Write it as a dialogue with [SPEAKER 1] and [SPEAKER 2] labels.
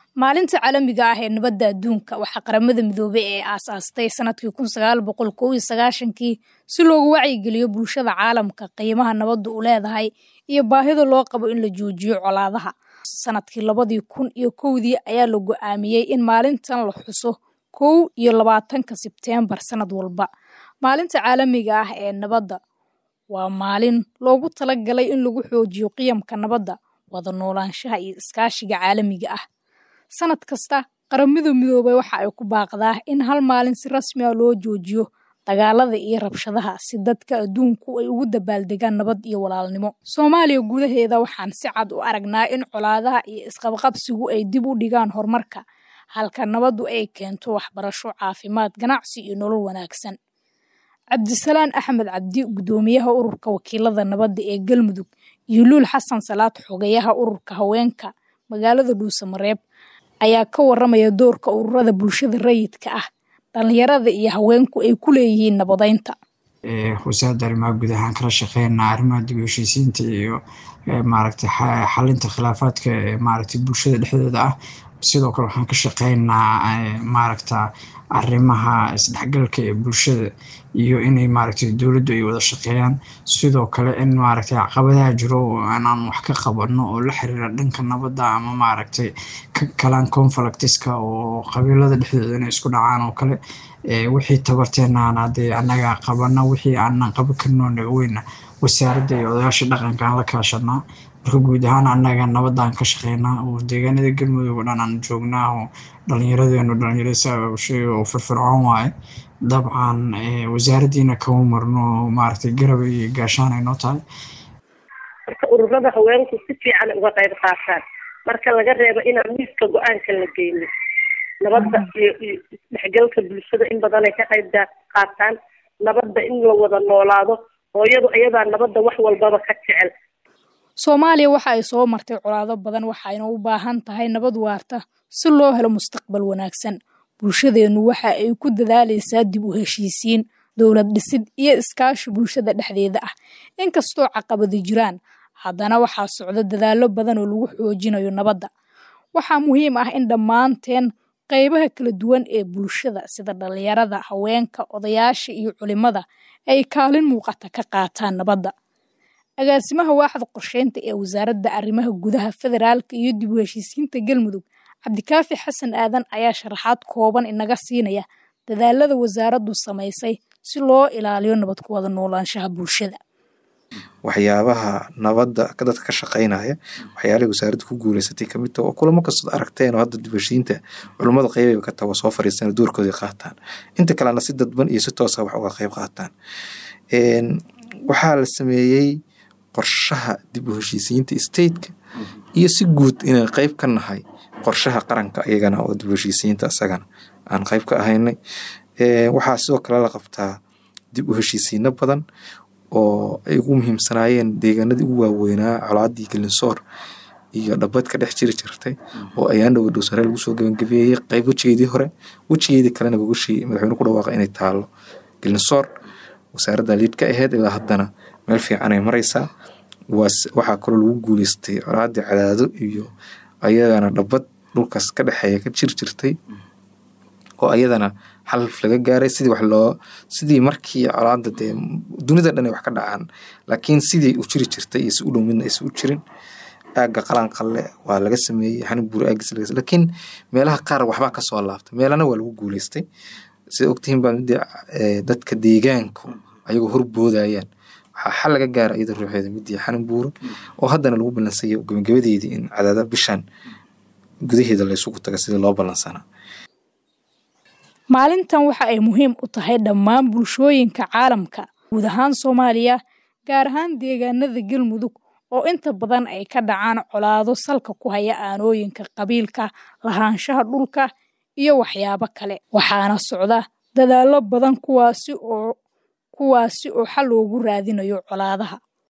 [SPEAKER 1] maalinta caalamiga ah ee nabadda adduunka waxaa qaramada midoobay ee aasaastay sanadkii kun sagaal boqol kow iyo sagaashankii si loogu wacyigeliyo bulshada caalamka qiimaha nabaddu u leedahay iyo baahida loo qabo in la joojiyo colaadaha sanadkii labadii kun iyo kowdii ayaa la go-aamiyey in maalintan la xuso kow iyo labaatanka sebteembar sanad walba maalinta caalamiga ah ee nabadda waa maalin loogu talagalay in lagu xoojiyo qiyamka nabadda wada noolaanshaha iyo iskaashiga caalamiga ah sanad kasta qaramada midoobay waxa ay ku baaqdaa in hal maalin si rasmi a loo joojiyo dagaalada iyo rabshadaha si dadka adduunku ay ugu dabaaldegaan nabad iyo walaalnimo soomaaliya gudaheeda waxaan si cad u aragnaa in colaadaha iyo isqabqabsigu ay dib u dhigaan horumarka halka nabaddu ay keento waxbarasho caafimaad ganacsi iyo nolol wanaagsan cabdisalaan axmed cabdi guddoomiyaha ururka wakiilada nabadda ee galmudug iyo luul xasan salaad xogayaha ururka haweenka magaalada dhuusamareeb ayaa ka waramaya doorka ururada bulshada rayidka ah dhalinyarada iyo haweenku ay ku leeyihiin nabadeynta
[SPEAKER 2] wasaaradda arrimaha guud ahaan kala shaqeynaa arrimaha dib u heshiisiinta iyo maaragtay xalinta khilaafaadka ee maaragtay bulshada dhexdeeda ah sidoo kale waxaan ka shaqeynaa maaragta arrimaha isdhexgalka ee bulshada iyo inay maaragtay dowladdu ay wada shaqeeyaan sidoo kale in maaragtay caqabadaha jiro inaan wax ka qabano oo la xiriira dhanka nabadda ama maaragtay kalaan conflictiska oo qabiilada dhexdooda inay isku dhacaan oo kale wixii tabarteenaana dee annaga qabana wixii aanan qaban karno naga weyna wasaaradda iyo odayaasha dhaqanka aan la kaashanaa marka guud ahaan annaga nabadaan ka shaqeynaa oo deegaanada galmudug oo dhan aan joognaa oo dhallinyaradeenu dhalinyarada saaushay oo firfircoon waaye dabcan wasaaraddiina kama marno maaragtay garab iyo gaashaan ay noo tahay
[SPEAKER 3] marka ururada haweenku si fiican uga qayb qaataan marka laga reebo inaan miiska go-aanka la geyno nabadda iyo isdhexgalka bulshada in badan ay ka qayb qaataan nabadda in la wada noolaado hooyadu iyadaa nabadda wax walbaba ka jecel
[SPEAKER 1] soomaaliya waxa ay soo martay colaado badan waxayna u baahan tahay nabad waarta si loo helo mustaqbal wanaagsan bulshadeennu waxa ay ku dadaalaysaa dib u heshiisiin dowlad dhisid iyo iskaashi bulshada dhexdeeda ah inkastoo caqabadi jiraan haddana waxaa socda dadaallo badan oo lagu xoojinayo nabadda waxaa muhiim ah in dhammaanteen qaybaha kala duwan ee bulshada sida dhalinyarada haweenka odayaasha iyo culimada ay kaalin muuqata ka qaataan nabadda agaasimaha waaxda qorsheynta ee wasaaradda arrimaha gudaha federaalka iyo dib u heshiisiinta galmudug cabdikaafi xasan aadan ayaa sharaxaad kooban inaga siinaya dadaalada wasaaraddu samaysay si loo ilaaliyo nabad ku wada noolaanshaha bulshada
[SPEAKER 4] waxyaabaha nabadda dadka ka shaqeynaya waxyaalihii wasaaradda ku guuleysatay kamid taha oo kulamo kastood aragteen oo hadda dibheshiinta culummada qeybay ka tawa soo fariistaan doorkooda qaataan inta kalena si dadban iyo si toosa wax uga qeyb qaataan waxaa la sameeyey qorshaha dib u heshiisiinta stateka iyo si guud inaan qeyb ka nahay qorshaha qaranka iyagana oo dib u heshiisiinta isagana aan qeyb ka ahaynay waxaa sidoo kale la qabtaa dib u heshiisiino badan oo ay ugu muhiimsanaayeen deegaanadii ugu waaweynaa colaadii galinsoor iyo dhabad ka dhex jiri jirtay oo ayaan dhowa dhowsare lagu soo gebangabeeyey qeyb wejigeedii hore wejigeedii kalena gogashii madaxweyne ku dhawaaqa inay taalo galinsoor wasaaradda liid ka aheyd ilaa haddana meel fiican ay maraysaa waxaa kaloo lagu guuleystay colaadii cadaado iyo ayagana dhabad dhulkaas ka dhexeeya ka jir jirtay oo ayadana xalaf laga gaaray sidii wax loo sidii markii colaada dee dunida dhan ay wax ka dhacaan laakiin sidii u jiri jirtay iyo si u dhow midna aysan u jirin aagga qalanqalle waa laga sameeyey xanibuur aaggiis laga laakiin meelaha qaar waxbaa kasoo laabtay meelana waa lagu guuleystay sida ogtihiin baa midii dadka deegaanku ayagoo horboodayaan waxaa xal laga gaara iyada ruuxeeda midii xanibuuro oo haddana lagu ballansaya gabagabadeedii in cadaada bishan gudaheeda laysugu taga sidii loo ballansanaa
[SPEAKER 1] maalintan waxa ay muhiim u tahay dhammaan bulshooyinka caalamka guud ahaan soomaaliya gaar ahaan deegaanada galmudug oo inta badan ay ka dhacaan colaado salka ku haya aanooyinka qabiilka lahaanshaha dhulka iyo waxyaabo kale waxaana socda dadaallo badan kuwaasi oo kuwaasi oo xal loogu raadinayo colaadaha